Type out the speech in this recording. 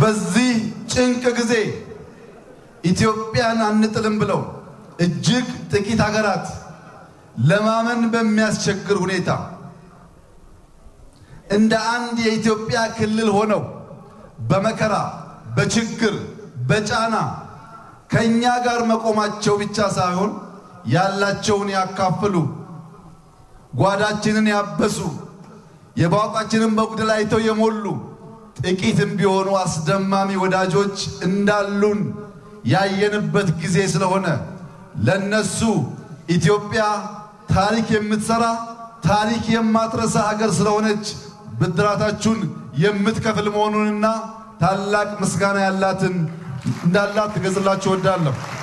በዚህ ጭንቅ ጊዜ ኢትዮጵያን አንጥልም ብለው እጅግ ጥቂት ሀገራት ለማመን በሚያስቸግር ሁኔታ እንደ አንድ የኢትዮጵያ ክልል ሆነው በመከራ በችግር በጫና ከእኛ ጋር መቆማቸው ብቻ ሳይሆን ያላቸውን ያካፍሉ፣ ጓዳችንን ያበሱ፣ የባውቃችንን በጉድል አይተው የሞሉ ጥቂትም ቢሆኑ አስደማሚ ወዳጆች እንዳሉን ያየንበት ጊዜ ስለሆነ ለነሱ ኢትዮጵያ ታሪክ የምትሰራ ታሪክ የማትረሳ ሀገር ስለሆነች ብድራታችሁን የምትከፍል መሆኑንና ታላቅ ምስጋና ያላትን እንዳላት ትገጽላችሁ እወዳለሁ።